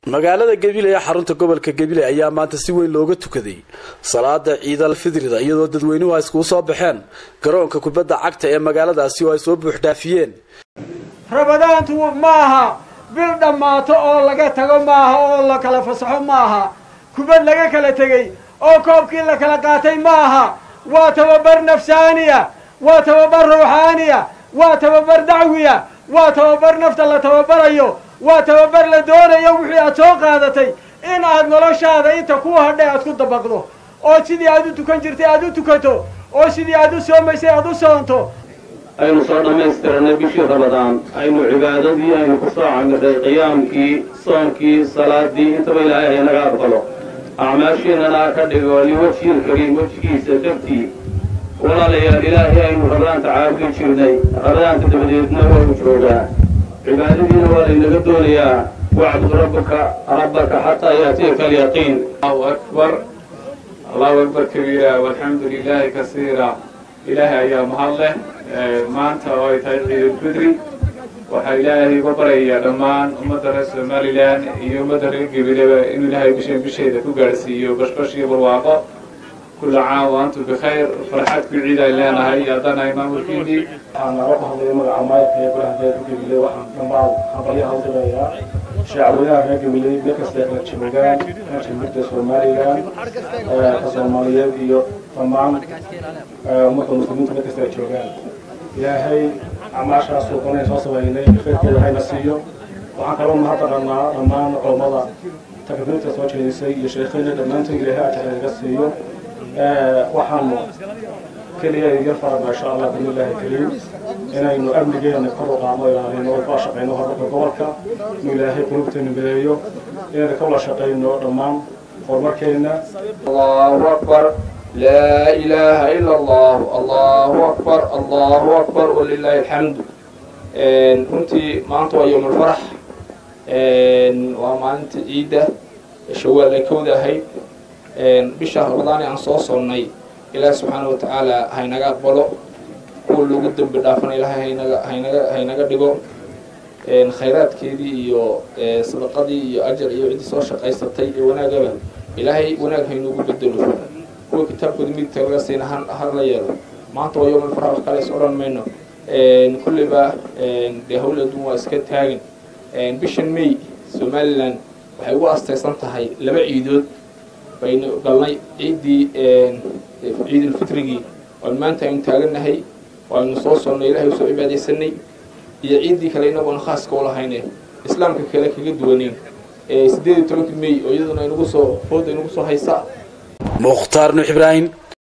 magaalada gebile ee xarunta gobolka gebile ayaa maanta si weyn looga tukaday salaada ciidal fidrida iyadoo dadweynuhu ay iskugu soo baxeen garoonka kubadda cagta ee magaaladaasi oo ay soo buuxdhaafiyeen rabadaantu maaha bil dhammaato oo laga tago maaha oo la kala fasaxo maaha kubad laga kala tegey oo koobkii la kala qaatay maaha waa tababar nafsaaniya waa tababar ruuxaaniya waa tababar dacwiya waa tababar nafta la tababarayo waa tababar la doonayo wixii aad soo qaadatay in aad noloshaada inta ku hadhay aad ku dabaqdo oo sidii aad u tukan jirtay aad u tukato oo sidii aad u soomaysay aad u soonto aynu soo dhammaystiranay bishii ramadaan aynu cibaadadii aynu ku soo camirnay qiyaamkii soonkii salaadii intaba ilaahay haynaga aqbalo acmaashiinana ka dhigo liwajhil kariim wejigiisa dartii walaalayaal ilaahay aynu rabadaanta caabudi jirnay rabadaanta dabadeedna waa u joogaa cibaadadiina waa laynaga doonayaa wacbud rabbaka rabbaka xataa yaatiyaka alyaqiin allahu akbar allahu akbar kabiira walxamdu lilaahi kasiira ilaahay ayaa mahad leh maanta oo ay tahay ciidulfidri waxaa ilaahay uga barayaa dhammaan ummadda reer somalilan iyo ummadda reer gabileba inuu ilaahay bishan bisheeda ku gaadhsiiyo bashbash iyo barwaaqo kulla caam wa antum bikhayr farxad ku ciid ay leenahay haddana maamulkiinii waxaan naga hadlaya magaca maayarka ee golaha deegaanka gabiley waxaan dhammaan hambalyo haldirayaa shacweynaha reer gabiley meel kastay kala joogaan jamhuuriyadda somalilan ka soomaaliyeed iyo dhammaan ummadda muslimiinta meel kasta ay joogaan ilaahay acmaashaas suuqanayn soo sameynay khayrkeeda hayna siiyo waxaan kaloo mahadnaqanaa dhammaan culammada takbiirta soo jeedisay iyo sheekhayna dhammaantood ilaahay ajar inaga siiyo waxaanu keliya yar farabna insha allah bismillahi kariim inaynu amnigeena kor u qaadno ilaalino oo kala shaqayno horumarka gobolka inuu ilaahay qulubteena mideeyo inaynu ka wada shaqayno dhammaan horumarkeena allahu akbar laa ilaaha ila allah allahu akbar allahu akbar walilahi alxamdu runtii maanta waa yowm alfarax waa maalinta ciidda shawaal ay kawda ahayd bisha ramadaan aan soo sonnay ilaahi subxaana wa tacaala haynaga aqbalo kuwa lagu dembi dhaafana ilaahay haynaga haynaga haynaga dhigo khayraadkeedii iyo sadaqadii iyo ajar iyo ciddii soo shaqaysatay iyo wanaagaba ilaahay wanaag haynuugu bedelo kuwa kitaabkooda midigta laga siina har la yeelo maanta waa yowmal farax wax kale is odhan mayno kulliba dee hawl adduun waa iska taagan bishan may somalilan waxay ugu astaysan tahay laba ciidood baynu galnay ciiddii ciidulfitrigii oan maanta aynu taagannahay aynu soo sonnay ilahay usoo cibaadaysanay iyo ciiddii kale inagoona khaaska u lahayne islaamka kale kaga duwaneen sideed iyo tobankii may oo iyaduna inagu soo fooda inagu soo haysa mukhtaar nuux ibraahim